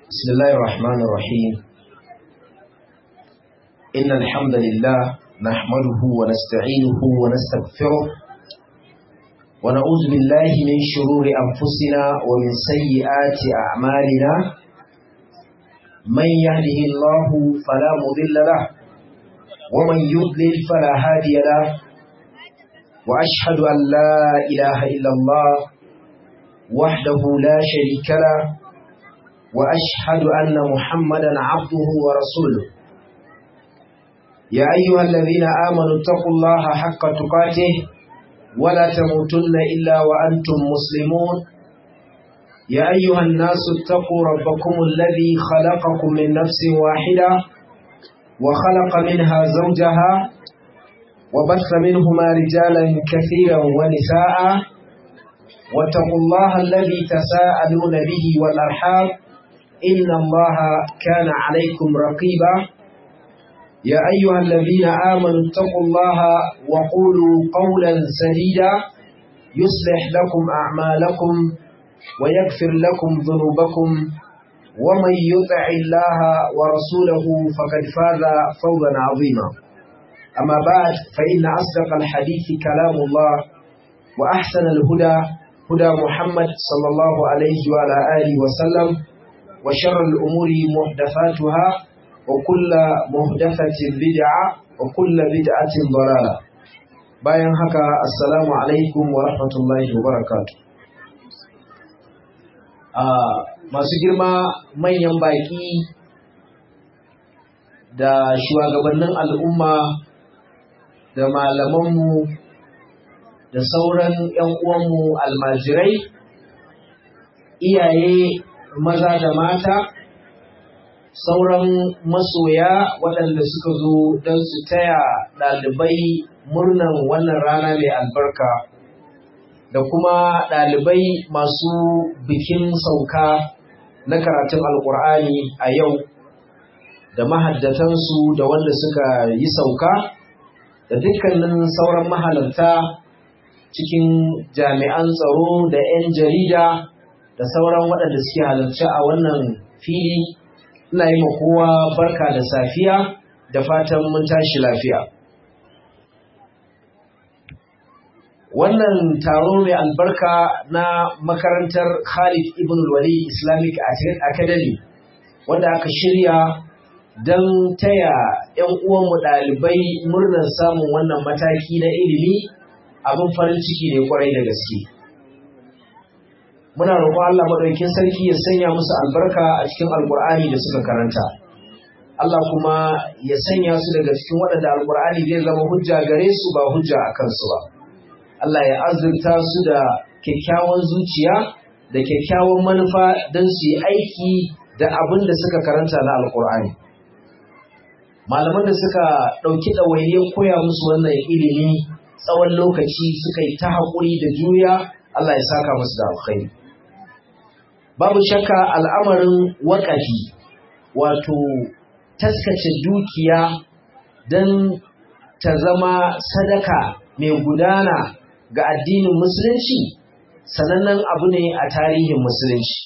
بسم الله الرحمن الرحيم إن الحمد لله نحمده ونستعينه ونستغفره ونعوذ بالله من شرور أنفسنا ومن سيئات أعمالنا من يهده الله فلا مضل له ومن يضلل فلا هادي له وأشهد أن لا إله إلا الله وحده لا شريك له وأشهد أن محمدا عبده ورسوله يا أيها الذين آمنوا اتقوا الله حق تقاته ولا تموتن إلا وأنتم مسلمون يا أيها الناس اتقوا ربكم الذي خلقكم من نفس واحدة وخلق منها زوجها وبث منهما رجالا كثيرا ونساء واتقوا الله الذي تساءلون به والأرحام إن الله كان عليكم رقيبا يا أيها الذين آمنوا اتقوا الله وقولوا قولا سديدا يصلح لكم أعمالكم ويغفر لكم ذنوبكم ومن يطع الله ورسوله فقد فاز فوزا عظيما أما بعد فإن أصدق الحديث كلام الله وأحسن الهدى هدى محمد صلى الله عليه وعلى آله وسلم وشر الأمور محدثاتها وكل محدثة بدعة وكل بدعة ضلالة bayan haka assalamu alaikum wa rahmatullahi wa barakatu masu girma manyan baki da shugabannin al'umma da malamanmu da sauran 'yan uwanmu almajirai iyaye maza da mata sauran masoya waɗanda suka zo don su taya ɗalibai murnan wannan rana mai albarka da kuma ɗalibai masu bikin sauka na karatun alkur'ani a yau da mahaddatansu da wanda suka yi sauka da dukkanin sauran mahalarta cikin jami'an tsaro da 'yan jarida da sauran waɗanda suke halarci a wannan fili ina yi kowa barka da safiya da fatan mun tashi lafiya wannan taro mai albarka na makarantar khalid ibn wali islamic academy wanda aka shirya don taya 'yan uwanmu ɗalibai murnar samun wannan mataki na ilimi abin farin ciki ne kwarai da gaske muna roƙon Allah maɗaukin sarki ya sanya musu albarka a cikin alƙur'ani da suka karanta Allah kuma ya sanya su daga cikin waɗanda alƙur'ani zai zama hujja gare su ba hujja a kansu ba Allah ya azurta su da kyakkyawan zuciya da kyakkyawan manufa don su yi aiki da abin da suka karanta na alƙur'ani malaman da suka ɗauki ɗawainiyar koya musu wannan ilimi tsawon lokaci suka yi ta haƙuri da juriya Allah ya saka musu da alkhairi babu shakka al'amarin waƙafi wato taskace dukiya don ta zama sadaka mai gudana ga addinin musulunci sanannen abu ne a tarihin musulunci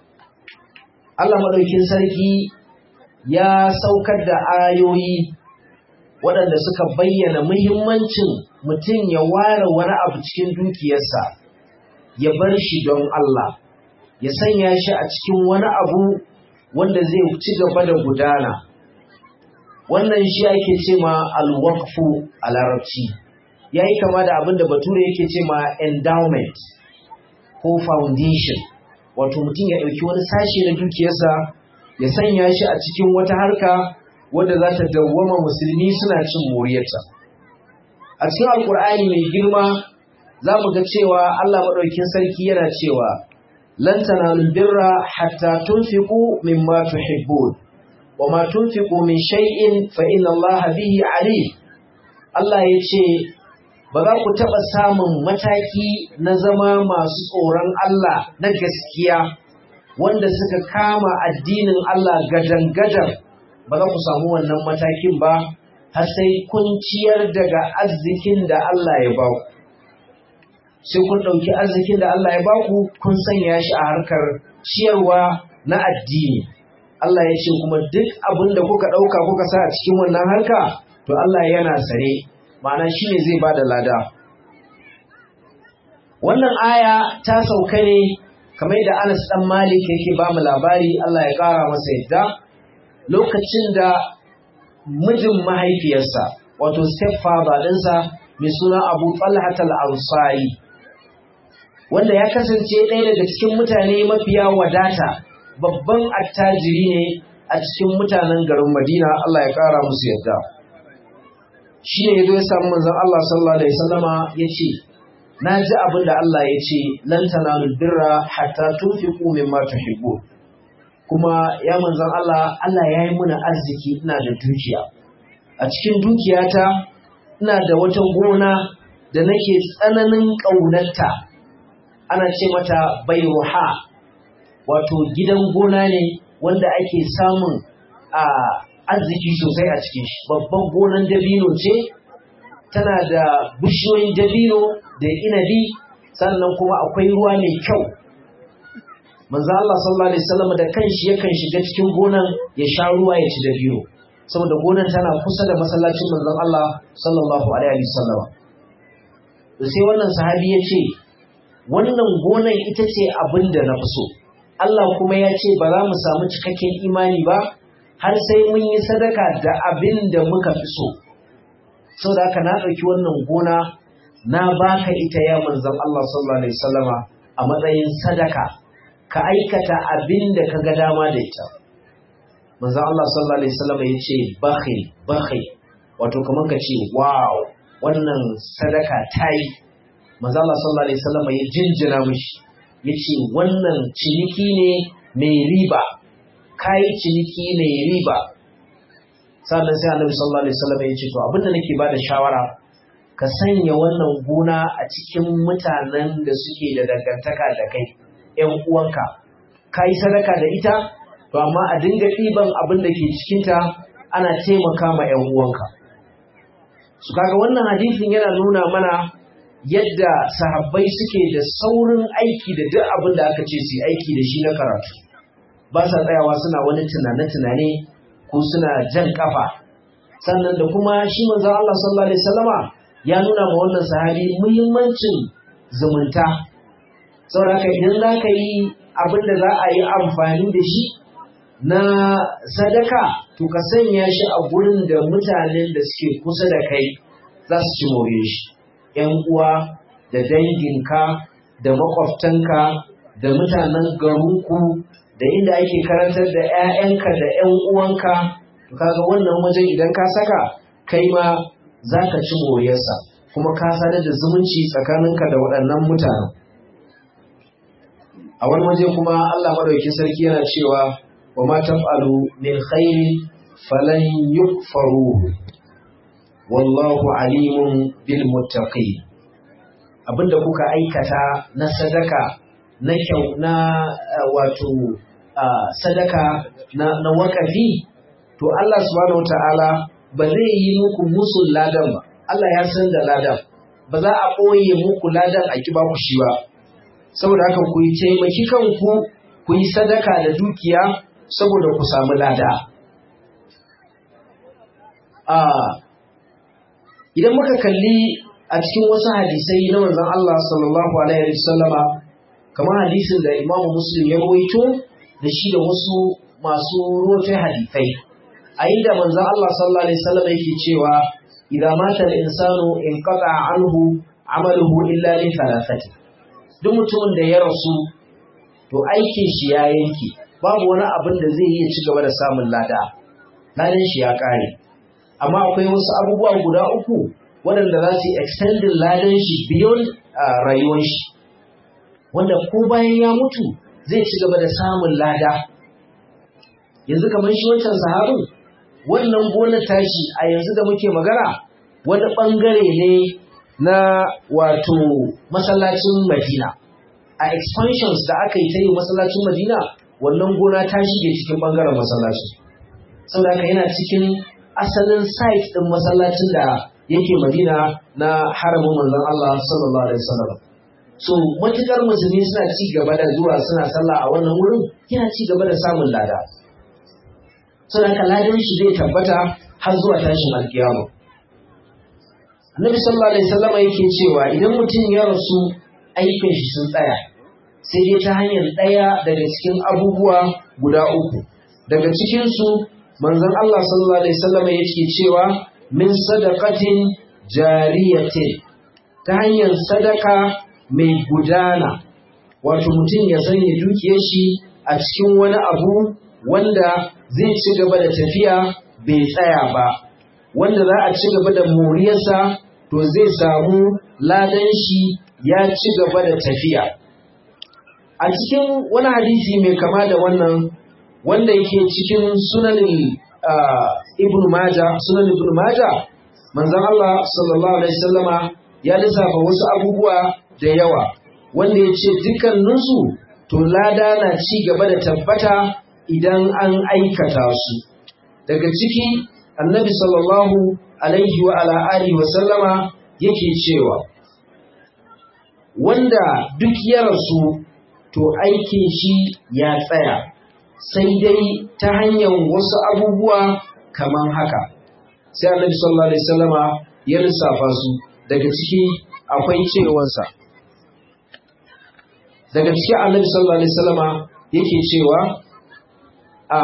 Allah maɗaukin sarki ya saukar da ayoyi waɗanda suka bayyana muhimmancin mutum ya ware wani abu cikin dukiyarsa ya bar shi don Allah ya sanya shi a cikin wani abu wanda zai ci gaba da gudana wannan shi ake ce ma alwaqfu a larabci ya yi kama da abin da bature yake ce ma endowment ko foundation wato mutum ya ɗauki wani sashe na dukiyarsa ya sanya shi a cikin wata harka wadda za ta dawwama musulmi suna cin moriyarta a cikin alkur'ani mai girma za mu ga cewa allah maɗaukin sarki yana cewa lan tanalul birra hatta tunfiqu mimma tuhibbun wa ma tunfiqu min shay'in fa inna allaha bihi alim allah ya ce ba za ku taɓa samun mataki na zama masu tsoron allah na gaskiya wanda suka kama addinin allah gadan-gadan ba za ku samu wannan matakin ba har sai kun ciyar daga arzikin da Allah ya ba ku. Sai kun ɗauki arzikin da Allah ya ba ku kun sanya shi a harkar ciyarwa na addini Allah ya ce kuma duk abin da kuka ɗauka kuka sa a cikin wannan harka to Allah yana sare ma'ana shi ne zai ba da lada wannan aya ta sauka ne kamar da Anas ɗan Malik yake ba mu labari Allah ya ƙara masa yadda lokacin da mijin mahaifiyarsa wato stepfather ɗinsa mai suna Abu Talhat al-Ansari wanda ya kasance ɗaya daga cikin mutane mafiya wadata babban attajiri ne a cikin mutanen garin Madina Allah ya ƙara musu yadda shi ne ya zo ya samu manzon Allah sallallahu alaihi wasallama ya ce na ji abin da Allah ya ce lan tanalul birra hatta tunfiqu mimma tuhibbun kuma ya manzon Allah Allah ya yi muna arziki ina da dukiya a cikin dukiyata ina da wata gona da nake tsananin ƙaunarta ana ce mata bairuha wato gidan gona ne wanda ake samun a arziki sosai a cikin shi babban gonan dabino ce tana da bishiyoyin dabino da inabi sannan kuma akwai ruwa mai kyau manzo Allah sallallahu alaihi wasallam da kanshi yakan shiga cikin gonan ya sha ruwa ya ci dabino saboda gonan tana kusa da masallacin manzon Allah sallallahu alaihi wasallam sai wannan sahabi ya ce wannan gonan ita ce abin da na fi so Allah kuma ya ce ba za mu samu cikakken imani ba har sai mun yi sadaka da abin da muka fi so saboda haka na ɗauki wannan gona na baka ita ya manzon Allah sallallahu alaihi wasallama a matsayin sadaka ka aikata abin da ka ga dama da ita manzon Allah sallallahu alaihi wasallama ya ce bakhil bakhil wato kamar ka ce wow wannan sadaka ta yi manzon Allah sallallahu alaihi wasallama ya jinjina mishi ya ce wannan ciniki ne mai riba kayi ciniki mai riba sannan sai annabi sallallahu alaihi wasallam ya ce to abinda nake bada shawara ka sanya wannan gona a cikin mutanen da suke da dangantaka da kai ƴan uwanka kai sadaka da ita to amma a dinga ɗiban abin da ke cikinta ana taimaka ma ƴan uwanka su kaga wannan hadisin yana nuna mana yadda sahabbai suke da saurin aiki da duk abin da aka ce su aiki da shi na karatu ba sa tsayawa suna wani tunane-tunane ko suna jan kafa sannan da kuma shi manzo Allah sallallahu alaihi wasallama ya nuna ma wannan sahabi muhimmancin zumunta saboda idan za ka yi abin da za a yi amfani da shi na sadaka to ka sanya shi a gurin da mutanen da suke kusa da kai za su ci more shi ‘yan uwa da danginka da makwabtanka da mutanen garinku da inda ake karantar da ‘ya'yanka da ‘yan uwanka, to kaga wannan wajen idan ka saka kai ma za ka ci moriyarsa kuma ka sadar da zumunci tsakaninka da waɗannan mutanen. A wani waje kuma Allah maɗauki sarki yana cewa wa ma taf'alu min khairin falan yukfaruhu wallahu alimun bil muttaqin abinda kuka aikata na sadaka na kyau na wato sadaka na, na wakafi to Allah subhanahu wataala ba zai yi muku musu ladan ba Allah ya san da ladan ba za a ɓoye muku ladan a kiba ku shi ba saboda haka ku yi taimaki kanku ku yi sadaka da dukiya saboda ku samu lada idan muka kalli a cikin wasu hadisai na manzon Allah sallallahu alaihi wasallama kamar hadisin da Imam Muslim ya rawaito da shi da wasu masu rawaito hadisai a inda manzon Allah sallallahu alaihi wasallama yake cewa idza mata al-insanu inqata anhu amaluhu illa li thalathati duk mutumin da ya rasu to aikin shi ya yanke babu wani abin da zai iya ci gaba da samun lada ladan shi ya kare amma akwai wasu abubuwa guda uku waɗanda za su yi extending ladan shi beyond rayuwar shi wanda ko bayan ya mutu zai ci gaba da samun lada yanzu kamar shi wancan sahabin wannan gonar tashi a yanzu da muke magana wani ɓangare ne na wato masallacin madina a expansions da aka yi ta yi masallacin madina wannan gona ta shige cikin ɓangaren masallacin saboda haka yana cikin asalin site ɗin masallacin da yake madina na haramin manzon Allah sallallahu alaihi wasallam so matukar musulmi suna ci gaba da zuwa suna sallah a wannan wurin yana ci gaba da samun lada suna kaladin shi zai tabbata har zuwa tashin alkiyama annabi sallallahu alaihi wasallam yake cewa idan mutum ya rasu aikin shi sun tsaya sai dai ta hanyar ɗaya daga cikin abubuwa guda uku daga cikin su manzon Allah sallallahu alaihi wasallam yake cewa min sadaqatin jariyatin ta hanyar sadaka mai gudana wato mutum ya sanya dukiyar shi a cikin wani abu wanda zai ci gaba da tafiya bai tsaya ba wanda za a ci gaba da moriyarsa to zai samu ladan shi ya ci gaba da tafiya a cikin wani hadisi mai kama da wannan wanda yake cikin sunanin ibn maja sunan ibn maja manzon Allah sallallahu alaihi wasallama ya lissafa wasu abubuwa da yawa wanda ya ce dukkaninsu to lada na ci gaba da tabbata idan an aikata su daga ciki annabi sallallahu alaihi wa ala alihi wa sallama yake cewa wanda duk ya rasu to aikin shi ya tsaya sai dai ta hanyar wasu abubuwa kamar haka sai annabi sallallahu alaihi wasallama ya lissafa su daga ciki akwai cewansa daga cikin annabi sallallahu alaihi wasallama yake cewa a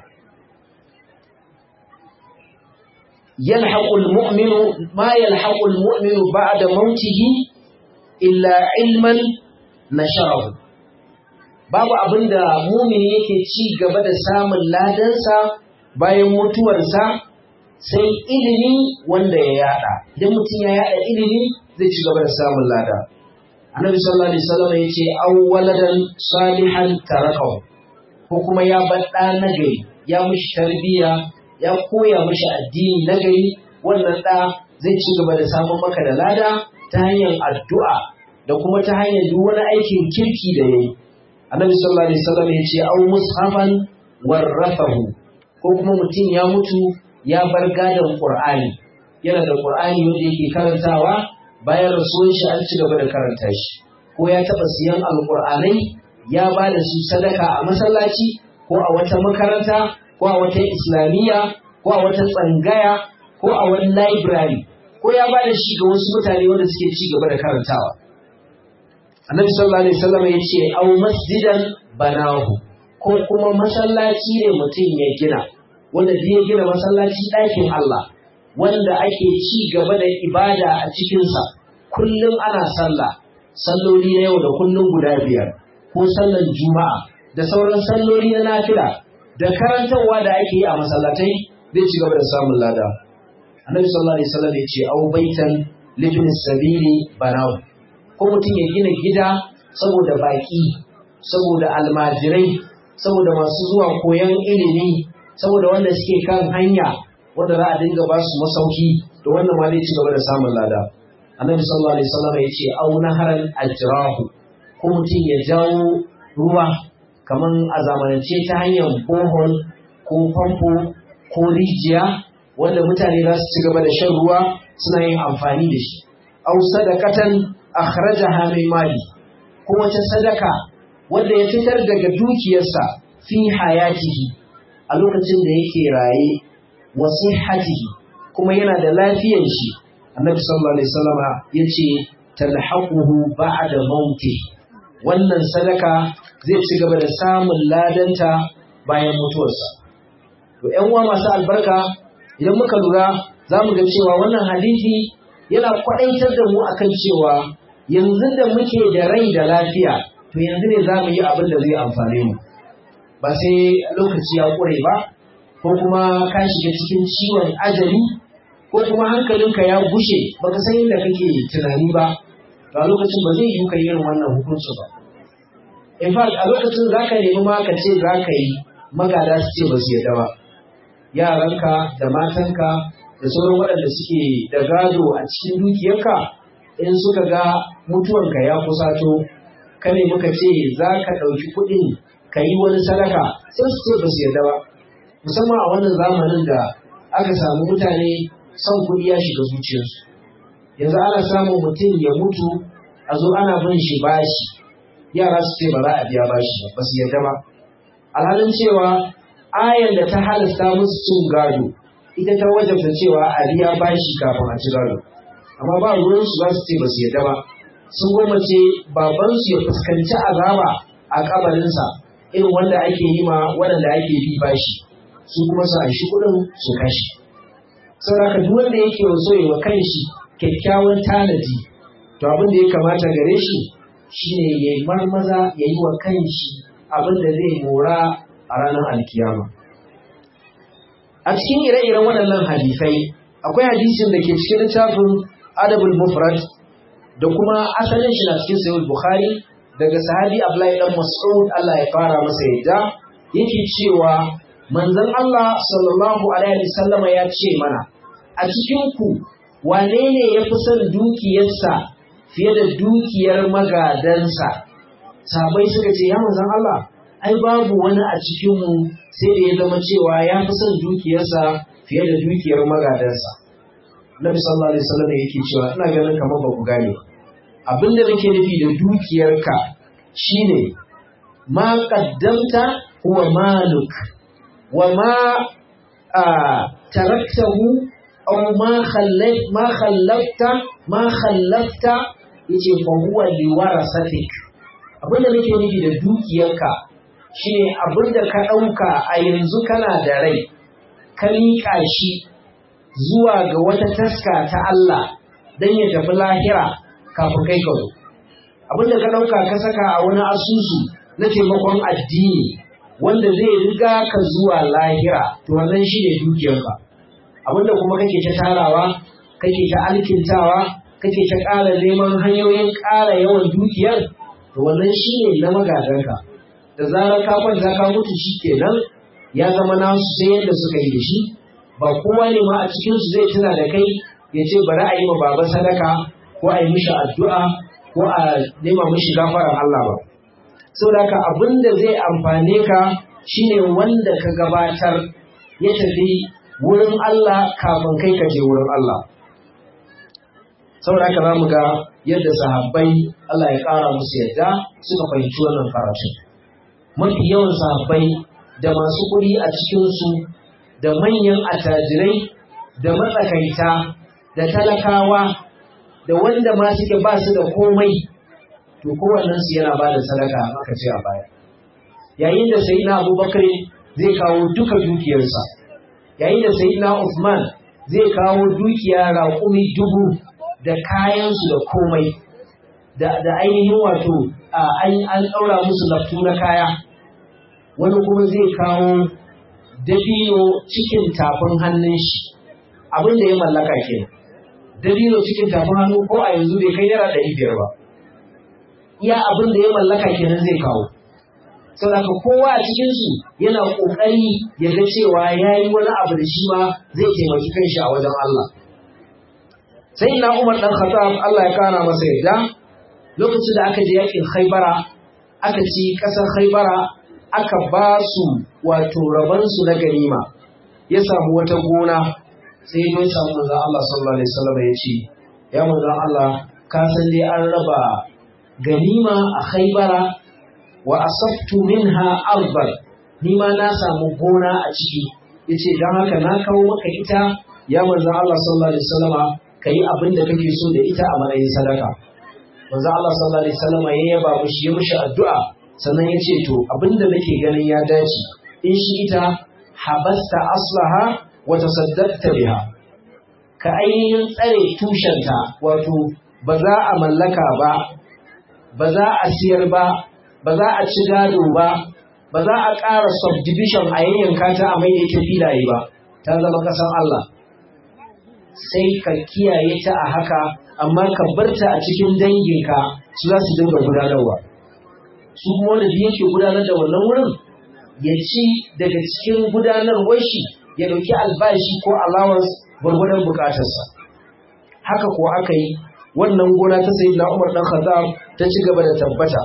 yalhaqul mu'minu ma yalhaqul mu'minu ba'da mautihi illa ilman nasharahu babu abinda mumini yake ci gaba da samun ladansa bayan mutuwarsa sai ilimi wanda ya yada idan mutum ya yada ilimi zai ci gaba da samun lada annabi sallallahu alaihi wasallam ya ce aw waladan salihan tarakahu ko kuma ya bar ɗa nagari ya mishi tarbiyya ya koya mishi addini nagari wannan ɗa zai ci gaba da samun maka da lada ta hanyar addu'a da kuma ta hanyar duk wani aikin kirki da yayi annabi sallallahu alaihi wasallam ya ce aw mushafan warrafahu ko kuma mutum ya mutu ya bar gadon qur'ani yana da qur'ani wanda yake karantawa bayan rasuwan shi an ci gaba da karanta shi ko ya taɓa siyan alƙur'anai ya ba da su sadaka a masallaci ko a wata makaranta ko a wata islamiyya ko a wata tsangaya ko a wani library ko ya ba da shi ga wasu mutane wanda suke ci gaba da karantawa annabi sallallahu alaihi wasallam ya ce au masjidan banahu ko kuma masallaci ne mutum ya gina wanda zai gina masallaci ɗakin Allah wanda ake ci gaba da ibada a cikinsa kullum ana sallah salloli na yau da kullum guda biyar ko sallan juma'a da sauran salloli na nafila da karantarwa da ake yi a masallatai zai ci gaba da samun lada annabi sallallahu alaihi wasallam ya ce au baitan libin sabili banaw ko mutum ya gina gida saboda baki saboda almajirai saboda masu zuwa koyon ilimi saboda wanda suke kan hanya wanda za a dinga ba su masauki da wannan ma zai ci gaba da samun lada annabi sallallahu alaihi wasallam ya ce au naharan ajrahu ko mutum ya jawo ruwa kaman a zamanance ta hanyar bohol ko famfo ko rijiya wanda mutane za su ci gaba da shan ruwa suna yin amfani da shi au sadaqatan akhrajaha min mali ko wata sadaka wanda ya fitar daga dukiyarsa fi hayatihi a lokacin da yake raye wa sihhatihi kuma yana da lafiyar shi annabi sallallahu alaihi wasallama yace talhaquhu ba'da mauti wannan sadaka zai ci gaba da samun ladanta bayan mutuwarsa to ƴan uwa masu albarka idan muka lura za mu ga cewa wannan hadisi yana kwaɗaitar da mu akan cewa yanzu da muke da rai da lafiya to yanzu ne za mu yi abin da zai amfane mu ba sai lokaci ya ƙure ba ko kuma ka shiga cikin ciwon ajali ko kuma hankalinka ya gushe baka san inda kake tunani ba to a lokacin ba zai yi ka irin wannan hukunci ba in fact a lokacin za ka nemi ma ka ce za ka yi magada su ce ba su yadda ba yaranka da matanka da sauran waɗanda suke da gado a cikin dukiyarka in suka ga mutuwanka ya kusato ka ne muka ce za ka ɗauki kuɗin ka yi wani sadaka sai su ce ba su yadda ba musamman a wannan zamanin da aka samu mutane son kuɗi ya shiga zuciyarsu yanzu ana samun mutum ya mutu a zo ana bin shi bashi yara su ce ba za a biya bashi ba su yarda ba alhalin cewa ayan da ta halasta musu cin gado ita ta wajabta cewa a biya bashi kafin a ci gado amma ba ruwan su za su ce ba su yadda ba sun gwamnace babansu ya fuskanci azaba a kabarinsa irin wanda ake yi ma waɗanda ake bi bashi su kuma su anshi kuɗin su kashe saboda duk wanda yake so ya wa kanshi kyakkyawan tanadi to abin da ya kamata gare shi shine ya yi marmaza ya yi wa kanshi abin da zai mora a ranar alkiyama a cikin ire-iren waɗannan hadisai akwai hadisin da ke cikin littafin adabul mufrad da kuma asalin shi na cikin sahih bukhari daga sahabi abdullahi dan mas'ud Allah ya fara masa yadda yake cewa manzon Allah sallallahu alaihi wasallam ya ce mana a cikin ku wane ne ya fi son dukiyarsa fiye da dukiyar magadansa sabai suka ce ya manzon Allah ai babu wani a cikinmu sai da ya zama cewa ya fi son dukiyarsa fiye da dukiyar magadansa Nabi sallallahu alaihi wasallam yake cewa ina ganin kamar ba ku gane abin da nake nufi da dukiyarka shine ma qaddamta huwa maluk wa ma taraktahu aw ma khallaf ma khallafta ma khallafta yace fa huwa liwarasatik abin da nake nufi da dukiyarka shine abin da ka ɗauka a yanzu kana da rai ka miƙa shi zuwa ga wata taska ta Allah don ya tafi lahira kafin kai ka zo abin da ka ɗauka ka saka a wani asusu na taimakon addini wanda zai riga ka zuwa lahira to wannan shi ne dukiyarka abin da kuma kake ta tarawa kake ta alkintawa kake ta ƙara neman hanyoyin ƙara yawan dukiyar to wannan shi ne na magadanka da zarar ka kwanta ka mutu shi kenan ya zama nasu sai yadda suka yi da shi ba kowa ne ma a cikin su zai tuna da kai ya ce bari a yi ma baba sadaka ko a yi mishi addu'a ko a nema mishi gafarar Allah ba saboda haka abin da zai amfane ka shine wanda ka gabatar ya tafi wurin Allah kafin kai ka je wurin Allah saboda haka za mu ga yadda sahabbai Allah ya ƙara musu yadda suka fahimci wannan karatu mafi yawan sahabbai da masu kuɗi a cikinsu da manyan attajirai da matsakaita da talakawa da wanda ma suke ba su da komai to kowannen su yana ba da sadaka aka ce a baya yayin da sayyidina abubakar zai kawo duka dukiyarsa yayin da sayyidina usman zai kawo dukiya raƙumi dubu da kayansu da komai da ainihin wato an ɗaura musu laftu na kaya wani kuma zai kawo dabino cikin tafin hannun shi abin da ya mallaka ke dabino cikin tafin hannu ko a yanzu bai kai naira ɗari biyar ba iya abin da ya mallaka kenan zai kawo saboda kowa a cikinsu yana ƙoƙari ya ga cewa ya yi wani abu da shi ma zai taimaki kanshi a wajen Allah sai na Umar ɗan Khattab Allah ya kana masa yadda lokacin da aka je yakin Khaibara aka ci ƙasar Khaibara aka ba su wato rabansu na ganima ya samu wata gona sai ya samu manzon Allah sallallahu alaihi wasallam ya ce ya manzon Allah ka san dai an raba ganima a Khaibara wa asabtu minha arban ni ma na samu gona a ciki yace dan haka na kawo maka ita ya manzon Allah sallallahu alaihi wasallama ka yi abin da kake so da ita a matsayin sadaka. Manzo Allah sallallahu alaihi wasallam ya yaba mushi ya mushi addu'a sannan ya ce to abin da nake ganin ya dace in shi ita habasta aslaha wa tasaddaqta biha ka ainihin tsare tushenta wato ba za a mallaka ba ba za a siyar ba ba za a ci gado ba ba za a ƙara subdivision a yayyanka ta a mai da ita filaye ba ta zama ƙasar Allah sai ka kiyaye ta a haka amma ka bar ta a cikin danginka su za su dinga gudanarwa su kuma wanda da yake gudanar da wannan wurin ya ci daga cikin gudanarwar shi ya dauki albashi ko allowance gwargwadon bukatarsa haka ko aka yi wannan gona ta sayi na umar dan khattab ta ci gaba da tabbata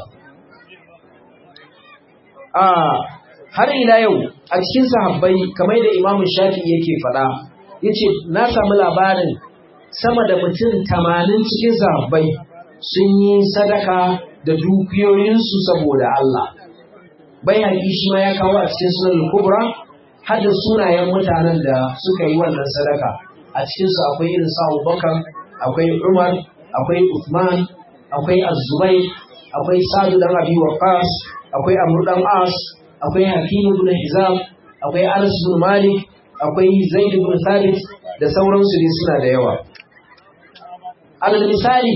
a har ila yau a cikin sahabbai kamar da imamu shafi yake faɗa yace na samu labarin sama da mutum tamanin cikin sahabbai sun yi sadaka da dukiyoyinsu saboda Allah bai haƙi shi ma ya kawo a cikin sunan kubra har da sunayen mutanen da suka yi wannan sadaka a cikinsu akwai irin sa Abubakar akwai Umar akwai Uthman akwai Az-Zubayr akwai Sa'd dan Abi Waqqas akwai Amr dan As akwai Hakim ibn Hizam akwai Anas ibn Malik akwai Zaid ibn Thabit da sauransu ne suna da yawa alal misali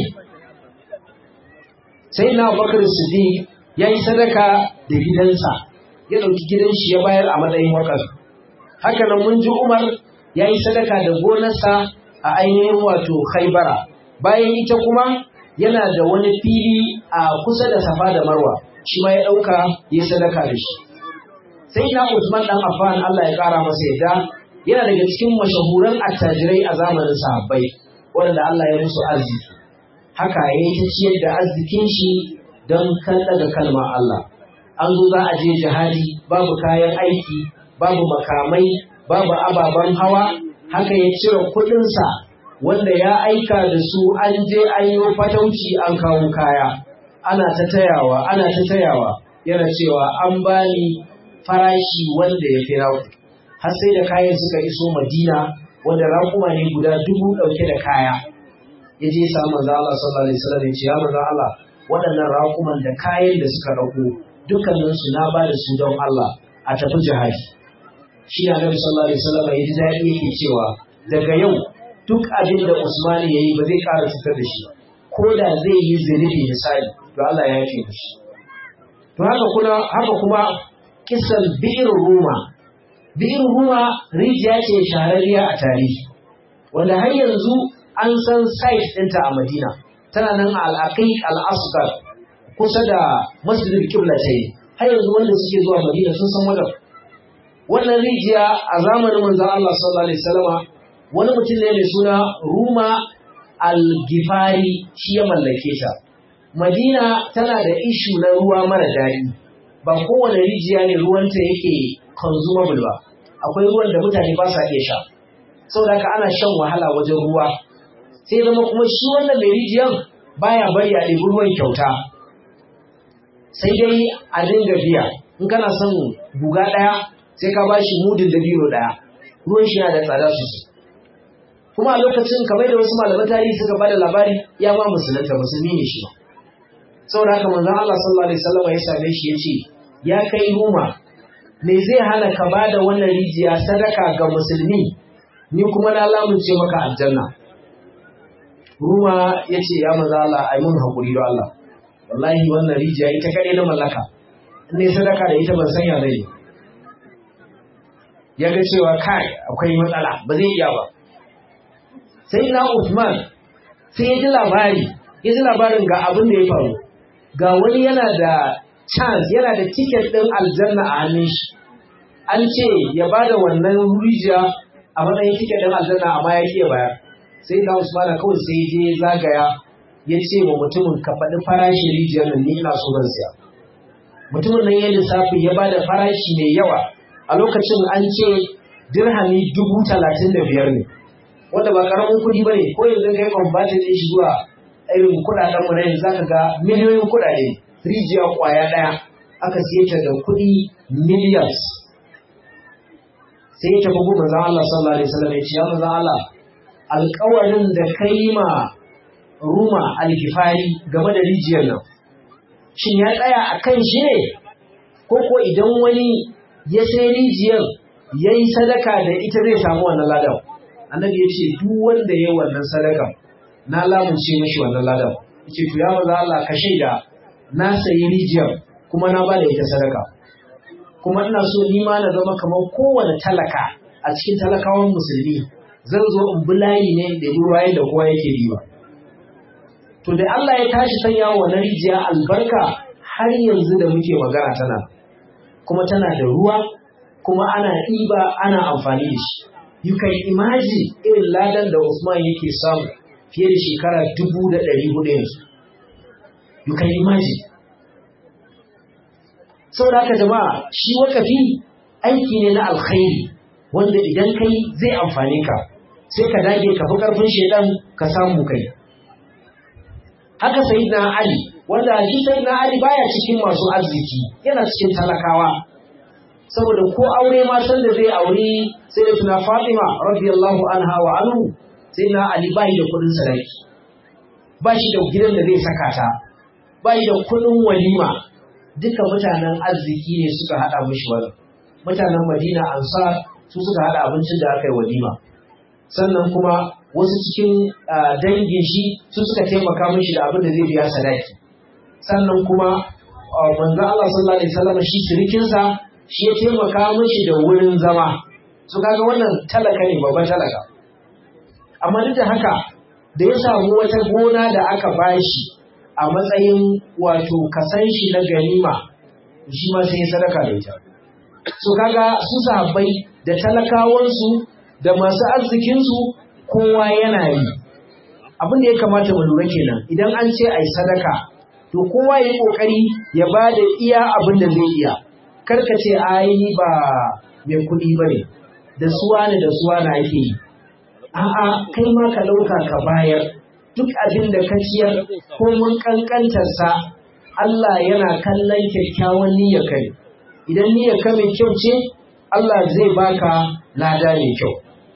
sai na Abubakar Siddiq ya yi sadaka da gidansa ya ɗauki gidan shi ya bayar a matsayin wakar haka nan mun ji Umar ya yi sadaka da gonarsa a ainihin wato Khaibara bayan ita kuma yana da wani fili a kusa da Safa da Marwa shi ma ya ɗauka ya sadaka da shi sai na Usman dan Affan Allah ya ƙara masa yadda yana daga cikin mashahuran attajirai a zamanin sahabbai wanda Allah ya musu arziki haka ya yi ta ciyar da arzikin shi don kan daga kalmar Allah an zo za a je jihadi babu kayan aiki babu makamai babu ababen hawa haka ya cire kuɗinsa wanda ya aika da su an je an yi fatauci an kawo kaya ana ta tayawa ana ta tayawa yana cewa an bani farashi wanda ya fi raku har sai da kayan suka iso madina wanda raƙuma ne guda dubu ɗauke da kaya ya je sa manzo Allah sallallahu alaihi wasallam ya ce ya manzo Allah waɗannan raƙuman da kayan da suka ɗauko dukkanin su na ba da su don Allah a tafi jihadi shi na Nabi sallallahu alaihi wasallam ya ji daɗi yake cewa daga yau duk abin da Usman ya yi ba zai ƙara cutar da shi ko da zai yi zunubi misali to Allah ya yafe mishi to haka kuma haka kuma kisan bi'ir ruma bi'ir ruma rijiya ce shahararriya a tarihi wanda har yanzu an san site ɗinta a Madina tana nan a al-Aqiq al-Asghar kusa da Masjidil Qiblatain har yanzu wanda suke zuwa Madina sun san wajen wannan rijiya a zamanin manzon Allah sallallahu alaihi wasallama wani mutum ne mai suna Ruma al-Gifari shi ya mallake ta Madina tana da ishu na ruwa mara daɗi ba kowane rijiya ne ruwanta yake consumable ba akwai ruwan da mutane ba sa iya sha saboda haka ana shan wahala wajen ruwa sai zama kuma shi wannan mai rijiyan baya bari a ɗebi ruwan kyauta sai dai a dinga biya in kana son guga ɗaya sai ka ba shi mudin da biro ɗaya ruwan shi yana da tsada sosai kuma a lokacin kamar da wasu malaman tarihi suka bada labari ya ma musulunta musulmi ne shi saboda haka manzon Allah sallallahu alaihi wasallam ya same shi ya ce ya kai ruma me zai hana ka bada wannan rijiya sadaka ga musulmi ni kuma na lamunce maka aljanna Ruma ya ce, Ya maza Allah, a yi mun haƙuri da Allah, wallahi wannan rijiya ita kaɗai na mallaka, ne sadaka da ita ban sanya zai Ya ga cewa kai akwai matsala, ba zai iya ba. Sai na Uthman sai ya ji labari, ya ji labarin ga abin da ya faru, ga wani yana da chance, yana da tiket ɗin aljanna a hannun shi. An ce ya ba da wannan rijiya a matsayin tiket ɗin aljanna amma ya ƙi bayar. sai da Usmana kawai sai je zagaya ya ce wa mutumin ka faɗi farashin rijiyar nan ni ina so zan siya. Mutumin nan ya lissafi ya bada farashi mai yawa a lokacin an ce dirhami dubu talatin da biyar ne. Wanda ba karamin kuɗi ba ne ko yanzu ka yi kwambatin ɗin shi zuwa irin kuɗaɗen mu na yanzu zaka ga miliyoyin kuɗaɗe rijiya ƙwaya ɗaya aka siye ta da kuɗi millions. Sai ya tafi gun manzon Allah sallallahu alaihi wasallam ya ce ya manzon Allah alkawarin da ka yi ma ruma alkifari game da rijiyar nan shin ya tsaya a kan shi ne ko ko idan wani ya sai rijiyar ya yi sadaka da ita zai samu wannan ladan annabi ya ce duk wanda ya yi wannan sadaka na lamunce mishi wannan ladan ya ce to ya maza Allah ka shaida na sayi rijiyar kuma na bada ita sadaka kuma ina so ni ma na zama kamar kowane talaka a cikin talakawan musulmi zan zo in bi layi ne da ruwa da kowa yake riba. To da Allah ya tashi sanya wa na rijiya albarka har yanzu da muke magana tana, kuma tana da ruwa, kuma ana ɗiba ana amfani da shi. You can imagine irin ladan da Usman yake samu fiye da shekara dubu da ɗari hudu yanzu. You can imagine. Saboda haka jama'a shi wakafi aiki ne na alkhairi wanda idan kai zai amfane ka. sai ka dage ka fi ƙarfin shaidan ka samu kai. Haka Sayyidina Ali, wanda shi Sayyidina Ali baya cikin masu arziki, yana cikin talakawa. saboda ko aure ma san da zai aure sai da tuna Fatima radiyallahu anha wa anhu sai na Ali bai da kudin sadaki ba shi da gidan da zai saka ta bai da kudin walima duka mutanen arziki ne suka hada mishi wani mutanen Madina Ansar su suka hada abincin da aka yi walima sannan kuma wasu cikin dangin shi su suka taimaka mishi da abin da zai biya sadaki sannan kuma manzo Allah sallallahu alaihi wasallam shi sirikinsa shi ya taimaka mishi da wurin zama su kaga wannan talaka ne babban talaka amma duk da haka da ya samu wata gona da aka bashi a matsayin wato kasan shi na ganima shi ma sai ya sadaka da ita su kaga su sahabbai da talakawansu da masu arzikinsu kowa yana yi abin da ya kamata mu lura kenan idan an ce ai sadaka to kowa ya yi kokari ya ba da iya abin da zai iya karka ce ai ni ba mai kuɗi ba ne da suwa ne da suwa na ake yi a'a kai ma ka ɗauka ka bayar duk abin da ka ciyar ko mun kankantarsa Allah yana kallon kyakkyawan niyyar ka ne idan niyyar ka mai kyau ce Allah zai baka lada mai kyau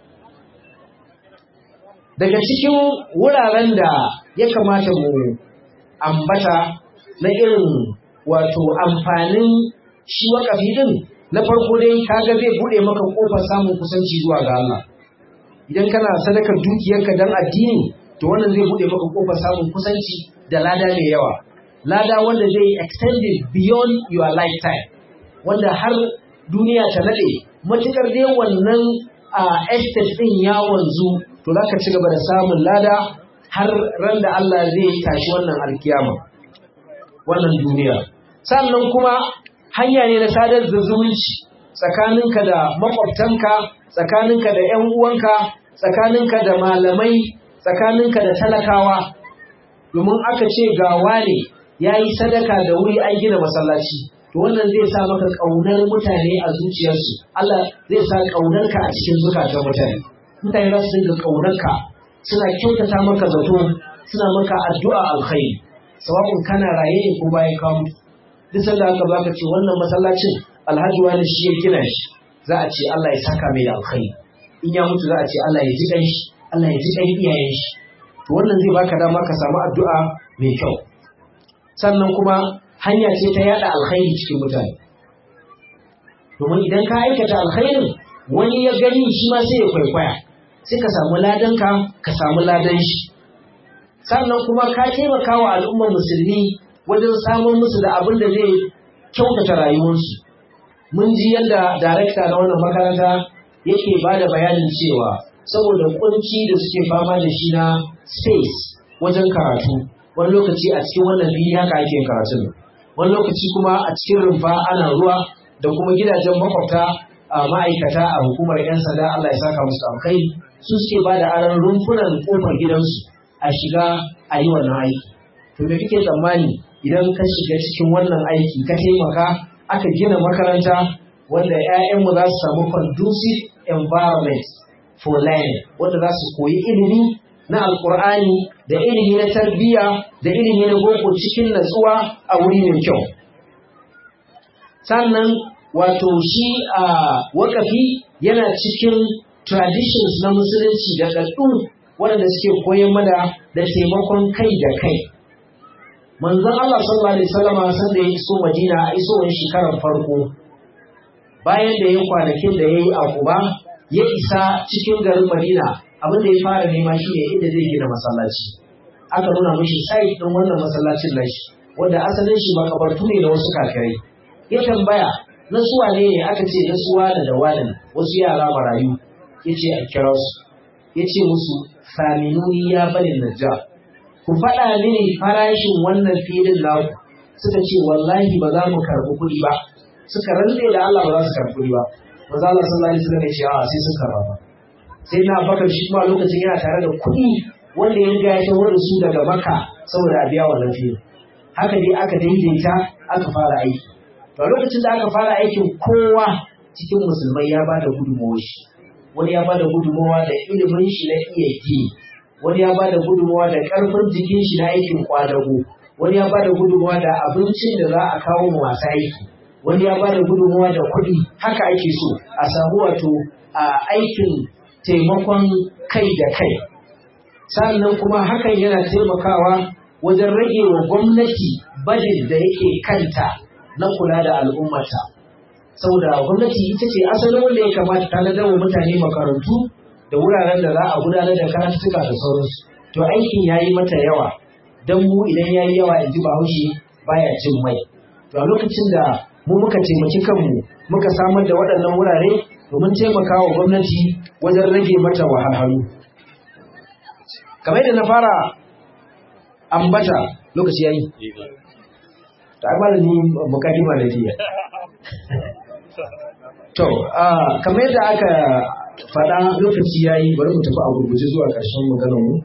daga cikin wuraren da ya kamata mu ambata na irin wato amfanin shi wakafi din na farko dai kaga zai bude maka kofar samun kusanci zuwa ga Allah idan kana sadakar dukiyarka dan addini to wannan zai bude maka kofar samun kusanci da lada mai yawa lada wanda zai extended beyond your lifetime wanda har duniya ta nade matukar dai wannan a estate din ya wanzu to zaka ci gaba da samun lada har ran da Allah zai tashi wannan alkiyama wannan duniya sannan kuma hanya ne na sadar da zumunci tsakaninka da makwabtanka tsakaninka da ƴan uwanka tsakaninka da malamai tsakaninka da talakawa domin aka ce ga wane ya yi sadaka da wuri an gina masallaci to wannan zai sa maka ƙaunar mutane a zuciyarsu Allah zai sa ƙaunarka a cikin zukatan mutane mutane za su dinga ƙaunarka suna kyautata maka zato suna maka addu'a alkhairi sawa'un kana raye ne ko bayan ka mutu duk sanda aka baka ce wannan masallacin alhaji wani shi ya gina shi za a ce Allah ya saka mai da alkhairi in ya mutu za a ce Allah ya ji kan shi Allah ya ji kan iyayen shi to wannan zai baka dama ka samu addu'a mai kyau sannan kuma hanya ce ta yada alkhairi cikin mutane domin idan ka aikata alkhairin wani ya gani shi ma sai ya kwaikwaya sai ka samu ladanka ka samu ladan shi sannan kuma ka taimaka wa al'ummar musulmi wajen samun musu da abin da zai kyautata rayuwarsu mun ji yadda darekta na wannan makaranta yake ba da bayanin cewa saboda kunci da suke fama da shi na space wajen karatu wani lokaci a cikin wannan fili haka ake karatun wani lokaci kuma a cikin rumfa ana ruwa da kuma gidajen makwabta a ma'aikata a hukumar 'yan sanda Allah ya saka musu alkhairi su suke ba da aron rumfunan kofar gidansu a shiga a yi wannan aiki to me kake tsammani idan ka shiga cikin wannan aiki ka taimaka aka gina makaranta wanda 'ya'yanmu za su samu conducive environment for learning wanda za su koyi ilimi na alkur'ani da ilimi na tarbiyya da ilimi na boko cikin natsuwa a wuri mai kyau sannan wato shi a wakafi yana cikin traditions na musulunci da ɗaɗɗu waɗanda suke koyon mana da taimakon kai da kai manzon Allah sallallahu alaihi wasallam san da ya iso Madina a isowar shekarar farko bayan da ya kwanakin da yayi a Quba ya isa cikin garin Madina abin da ya fara nema shine inda zai gina masallaci aka nuna mishi site din wannan masallacin nashi wanda asalin shi makabartu ne da wasu kafirai ya tambaya na suwa ne ne aka ce na suwa da da wani wasu yara marayu ya ce a kira su ya ce musu saminuni ya bani najjar ku faɗa mini farashin wannan filin naku suka ce wallahi ba za mu karɓi kuɗi ba suka rantse da Allah ba za su karɓi kuɗi ba maza Allah sallallahu alaihi wasallam ya ce a sai sun karɓa ba sai na bakar shi kuma lokacin yana tare da kuɗi wanda ya riga ya tawo da su daga maka saboda a biya wannan filin haka dai aka daidaita aka fara aiki to lokacin da aka fara aikin kowa cikin musulmai ya ba da gudunmawar shi wani ya ba da gudunmawa da ilimin shi na iya gini wani ya bada gudunmawa da ƙarfin jikin shi na aikin kwadago wani ya bada gudunmawa da abincin da za a kawo mu masu aiki wani ya bada gudunmawa da kuɗi haka ake so a samu wato a aikin taimakon kai da kai sannan kuma hakan yana taimakawa wajen rage wa gwamnati budget da yake kanta na kula da al'ummata saboda gwamnati ita ce asalin wanda ya kamata tanadar wa mutane makarantu da wuraren da za a gudanar da karatuttuka da sauransu to aikin ya yi mata yawa don mu idan ya yi yawa in ji bahaushe baya cin mai to a lokacin da mu muka taimaki kanmu muka samar da waɗannan wurare domin taimaka wa gwamnati wajen rage mata wahalhalu kamar yadda na fara ambata lokaci ya yi ta amala ni mukaddima da jiya to kamar yadda aka faɗa lokaci ya yi bari mu tafi a gurguje zuwa ƙarshen maganar mu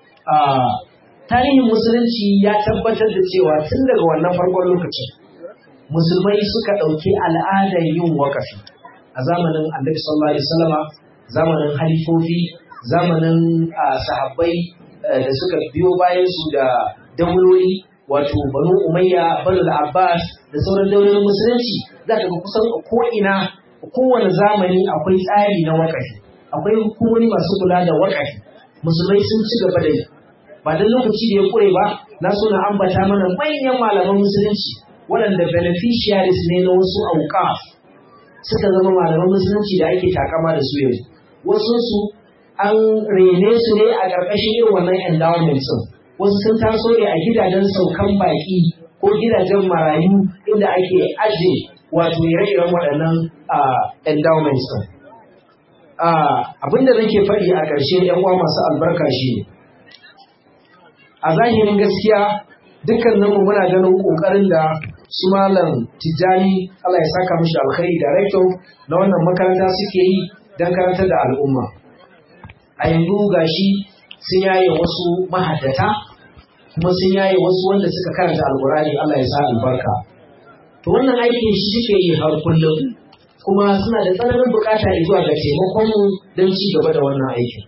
tarihin musulunci ya tabbatar da cewa tun daga wannan farkon lokacin musulmai suka ɗauki al'adar yin wakafi a zamanin annabi sallallahu alaihi wasallama zamanin halifofi zamanin sahabbai da suka biyo bayan su da dauloli wato banu umayya banu abbas da sauran daulolin musulunci za ka ga kusan ko'ina kowane zamani akwai tsari na wakafi akwai hukumomi masu kula da wakafi musulmai sun ci gaba da yi ba dan lokaci da ya kure ba na so na ambata mana manyan malaman musulunci waɗanda beneficiaries ne na wasu auqaf suka zama malaman musulunci da ake takama da su yanzu wasu su an rene su ne a ƙarƙashin irin wannan endowment din wasu sun taso ne a gidajen saukan baƙi ko gidajen marayu inda ake ajiye wato ire-iren waɗannan endowments din abinda nake faɗi a ƙarshe yan uwa masu albarka shi ne a zahirin gaskiya dukkaninmu muna ganin ƙoƙarin da su malam tijjani Allah ya saka mishi alkhairi director na wannan makaranta suke yi don karantar da al'umma a yanzu gashi sun yaye wasu mahaddata kuma sun yaye wasu wanda suka karanta alkurani Allah ya sa albarka to wannan aikin shi suke yi har kullum kuma suna da tsananin bukata zuwa ga taimakon mu don ci gaba da wannan aikin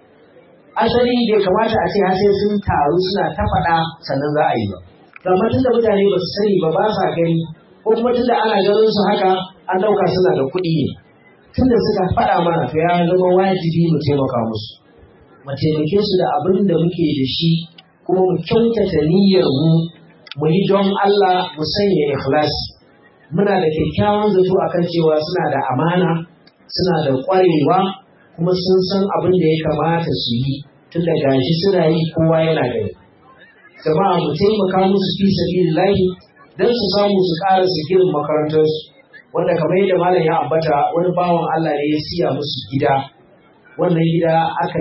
asali bai kamata a ce har sai sun taru suna ta faɗa sannan za a yi ba amma tunda mutane ba su sani ba ba sa gani ko kuma tunda ana ganin su haka an ɗauka suna da kuɗi ne tunda suka faɗa mana to ya zama wajibi mu taimaka musu mu taimake su da abin da muke da shi kuma mu kyautata niyyar mu mu yi don Allah mu sanya ikhlasi muna da kyakkyawan zato akan cewa suna da amana suna da ƙwarewa kuma sun san abin da ya kamata su yi tun da gashi suna yi kowa yana gani jama'a mu taimaka musu fi sabilillahi don su samu su ƙara su girin makarantarsu wanda kamar yadda malam ya ambata wani bawan Allah ne ya siya musu gida wannan gida aka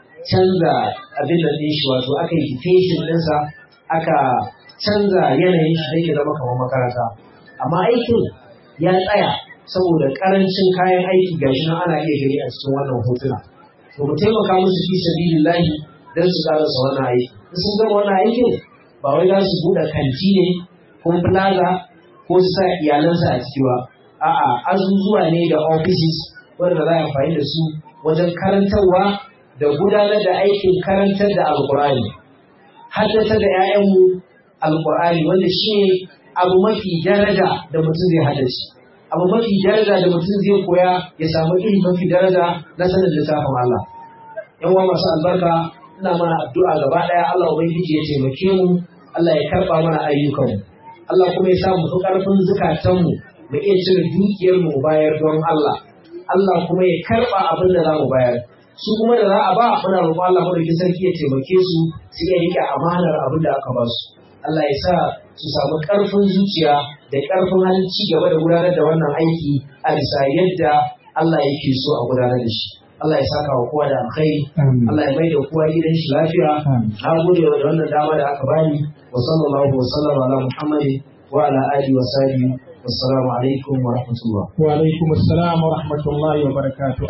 canza abin da ɗin shi wato aka yi fashion ɗinsa aka canza yanayin shi don ya zama kamar makaranta amma aikin ya tsaya saboda ƙarancin kayan aiki gashi nan ana iya gani a cikin wannan hotuna to mu taimaka musu fi sabilillahi don su ƙarasa wannan aiki in sun gama wannan aikin ba wai za su buɗe kanti ne ko plaza ko su sa iyalansa a ciki ba a'a azuzuwa ne da offices wanda za a amfani da su wajen karantarwa da gudanar da aikin karantar da alkur'ani haddata da 'ya'yanmu alkur'ani wanda shi ne abu mafi daraja da mutum zai haddace abu mafi daraja da mutum zai koya ya samu iri mafi daraja na sanin littafin Allah yan uwa masu albarka ina mana addu'a gaba ɗaya Allah ubangiji ya taimake mu Allah ya karɓa mana ayyukanmu Allah kuma ya sa mu fi ƙarfin zukatanmu mu iya cire dukiyar mu bayar don Allah Allah kuma ya karɓa abin da za mu bayar su kuma da za a ba muna roƙon Allah madaukakin sarki ya taimake su su iya rike amanar abin da aka ba su Allah ya sa su samu ƙarfin zuciya da ƙarfin halin ci gaba da gudanar da wannan aiki a bisa yadda Allah yake so a gudanar da shi Allah ya saka wa kowa da alkhairi Allah ya maida kowa gidan shi lafiya na gode da wannan dama da aka bani wa sallallahu wa sallam ala muhammadin wa ala alihi wa sahbihi wassalamu alaikum wa rahmatullah wa alaikum assalam wa rahmatullahi wa barakatuh